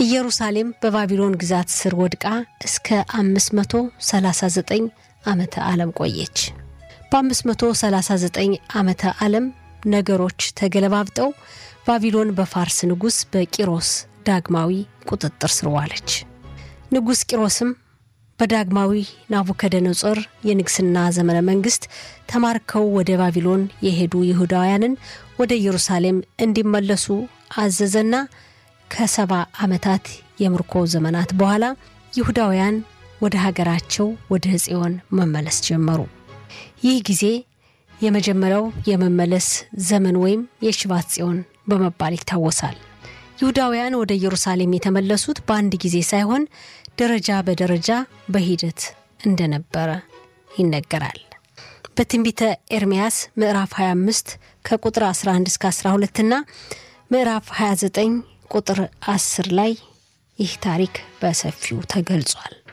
ኢየሩሳሌም በባቢሎን ግዛት ስር ወድቃ እስከ 539 ዓመተ ዓለም ቆየች። በ539 ዓመተ ዓለም ነገሮች ተገለባብጠው ባቢሎን በፋርስ ንጉሥ በቂሮስ ዳግማዊ ቁጥጥር ስር ዋለች። ንጉሥ ቂሮስም በዳግማዊ ናቡከደነጾር የንግስና ዘመነ መንግስት ተማርከው ወደ ባቢሎን የሄዱ ይሁዳውያንን ወደ ኢየሩሳሌም እንዲመለሱ አዘዘና ከሰባ ዓመታት የምርኮ ዘመናት በኋላ ይሁዳውያን ወደ ሀገራቸው ወደ ጽዮን መመለስ ጀመሩ። ይህ ጊዜ የመጀመሪያው የመመለስ ዘመን ወይም የሽባት ጽዮን በመባል ይታወሳል። ይሁዳውያን ወደ ኢየሩሳሌም የተመለሱት በአንድ ጊዜ ሳይሆን ደረጃ በደረጃ በሂደት እንደነበረ ይነገራል። በትንቢተ ኤርምያስ ምዕራፍ 25 ከቁጥር 11 እስከ 12 እና ምዕራፍ 29 ቁጥር 10 ላይ ይህ ታሪክ በሰፊው ተገልጿል።